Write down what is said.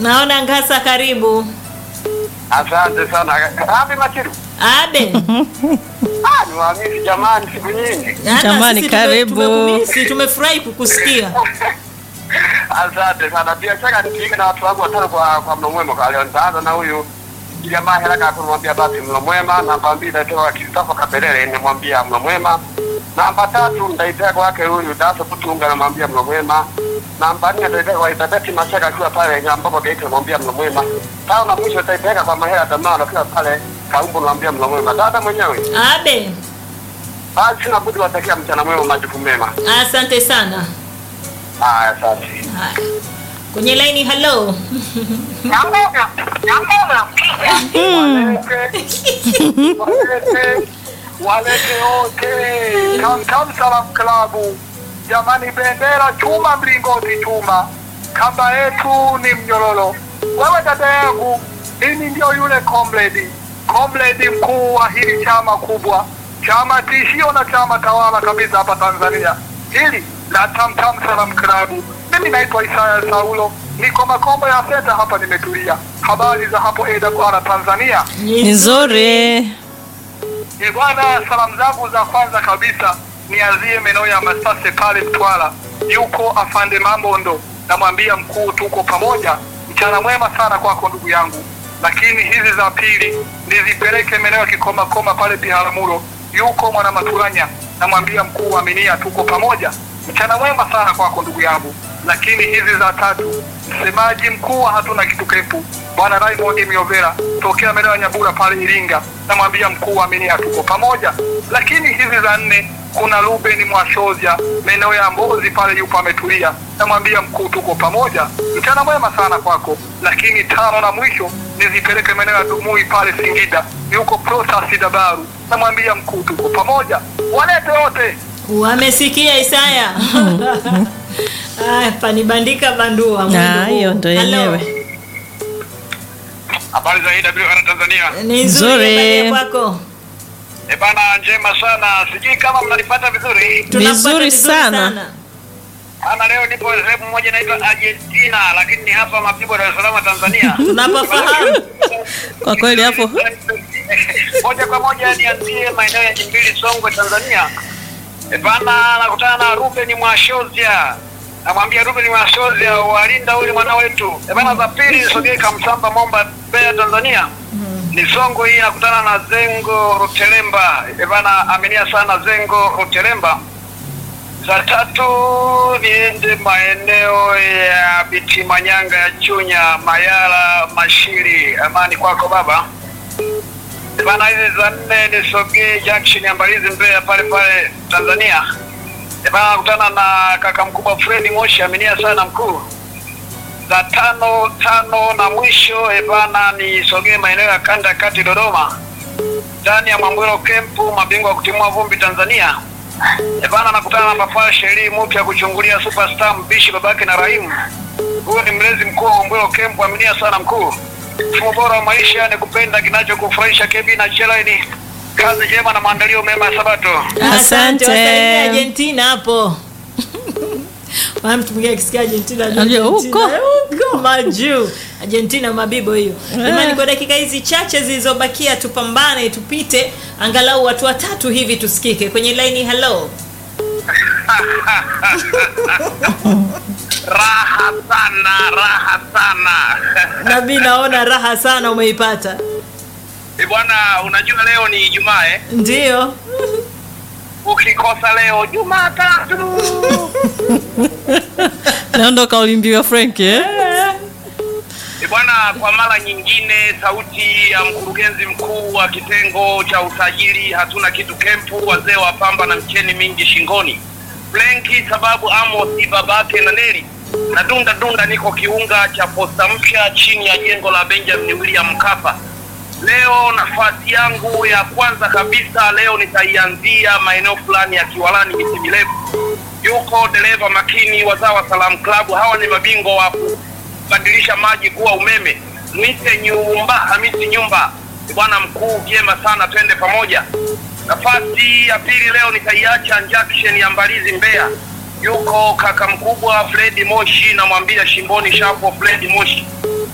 Naona Ngasa, karibu. Asante sana. Hapi Machiru. Abe. Ah, ni waamini jamani siku nyingi. Hata Jamani, sisi tume- karibu. tumekumisi, tumefurahi kukusikia. Asante sana. Bila shaka nipige na watu wangu watano kwa kwa mlo mwema kwa leo. Nitaanza na huyu jamaa haraka kumwambia basi mlo mwema. Namba mbili nitaitoa Kristofa Kabelele nimwambia mlo mwema. Namba tatu nitaitoa kwake huyu Daso Putunga namwambia mlo mwema. Namba nne nitaitoa kwa Isabeti Mashaka akiwa pale Nyambogo Geita namwambia mlo mwema. Tano na mwisho nitaipeleka kwa Mahela Damano akiwa pale Kaumbu namwambia mlo mwema. Dada mwenyewe. Abe. Basi sina budi watakia mchana mwema majukumu mema. Asante sana. Haya, asante. Haya. Kwenye laini hello. Walete, walete wote Kamkam Salam Klabu, jamani, bendera chuma, mlingoti chuma, kamba yetu ni mnyororo. Wewe dada yangu, mimi ndio yule comrade, comrade mkuu wa hili chama kubwa, chama tishio na chama tawala kabisa hapa Tanzania, hili la Tamtam Salam Klabu. Mimi naitwa Isaya Saulo, niko Makombo ya Senta hapa, nimetulia. Habari za hapo AWR Tanzania? Ni nzuri. Ni bwana, salamu zangu za kwanza kabisa nianzie maeneo ya Masase pale Mtwara, yuko afande Mambondo, namwambia mkuu, tuko pamoja, mchana mwema sana kwako ndugu yangu. Lakini hizi za pili nizipeleke maeneo ya Kikoma Koma pale Biharamulo, yuko mwana Maturanya, namwambia mkuu, aminia, tuko pamoja, mchana mwema sana kwako ndugu yangu. Lakini hizi za tatu msemaji mkuu wa hatuna kitu kempu bwana Raymond Miovera tokea maeneo ya Nyabura pale Iringa, namwambia mkuu aminia, tuko pamoja. Lakini hizi za nne kuna Ruben Mwashozia maeneo ya Mbozi pale yupo ametulia, namwambia mkuu, tuko pamoja, mchana mwema sana kwako. Lakini tano na mwisho nizipeleke maeneo ya Dumui pale Singida, yuko Protas Dabaru, namwambia mkuu, tuko pamoja, walete wote Wamesikia Isaya. Haya, panibandika bandua. Ah, mwendo huu. hiyo ndo Hello. yenyewe. Habari za AWR Tanzania. Ni Nzuri. nzuri habari kwako. E bana, njema sana. Sijui kama mnanipata vizuri. Tunakupata Vizuri sana. Ana leo nipo sehemu moja inaitwa Argentina, lakini ni hapa Mapigo, Dar es Salaam, Tanzania. Tunapofahamu. Kwa kweli hapo moja kwa moja nianzie maeneo ya Jimbili, Songwe, Tanzania. E bana, nakutana na Ruben Mwashozia, namwambia Ruben Mwashozia, walinda ule mwana wetu. E bana, za pili sogee Kamsamba, Momba, Mbeya, Tanzania. Ni Songwe hii, nakutana na Zengo Rutelemba. E bana, aminia sana Zengo Rutelemba. Za tatu niende maeneo ya Biti Manyanga ya Chunya, Mayala, Mashiri. Amani kwako baba. Bana, hizi za nne nisogee junction ya Mbalizi Mbeya pale pale Tanzania. Bana, nakutana na kaka mkubwa Fredi Moshi, aminia sana mkuu. Za tano tano na mwisho ebana, nisogee maeneo ya kanda ya kati Dodoma, ndani ya Mwambwelo kempu, mabingwa wa kutimua vumbi Tanzania. Ebana, nakutana na Papa Sheri mpya kuchungulia superstar mbishi babake na Raimu. Huyo ni mlezi mkuu wa Mwambwelo kempu, aminia sana mkuu. Mfumo bora wa maisha ni kupenda kinachokufurahisha. Kebi na Chelaini, kazi njema na maandalio mema ya Sabato. Asante. wasalimie Argentina hapo. Maana mtu mwingine akisikia Argentina anajua Anajua Argentina, huko. huko majuu. Argentina mabibo hiyo. Jamani, kwa dakika hizi chache zilizobakia tupambane, tupite angalau watu watatu hivi tusikike kwenye laini. Hello. Raha sana, raha sana. Nabii, naona raha sana umeipata. Eh, bwana, unajua leo ni Ijumaa eh? Ndio. Ukikosa leo Jumatatu. naondoka ulimbiwa Frank eh? Eh, bwana, kwa mara nyingine sauti ya mkurugenzi mkuu wa kitengo cha usajili hatuna kitu kempu, wazee wa pamba na mcheni mingi shingoni, Frenki sababu Amos babake na Neli na dunda dunda, niko kiunga cha posta mpya chini ya jengo la Benjamin William Mkapa. Leo nafasi yangu ya kwanza kabisa leo nitaianzia maeneo fulani ya Kiwalani miti mirefu. Yuko dereva makini wazawa Salam Club, hawa ni mabingwa wa kubadilisha maji kuwa umeme. Mwite nyumba Hamisi nyumba, bwana mkuu, vyema sana, twende pamoja. Nafasi ya pili leo nitaiacha junction ya Mbalizi Mbeya, yuko kaka mkubwa Fredi Moshi, namwambia shimboni shapo Fredi Moshi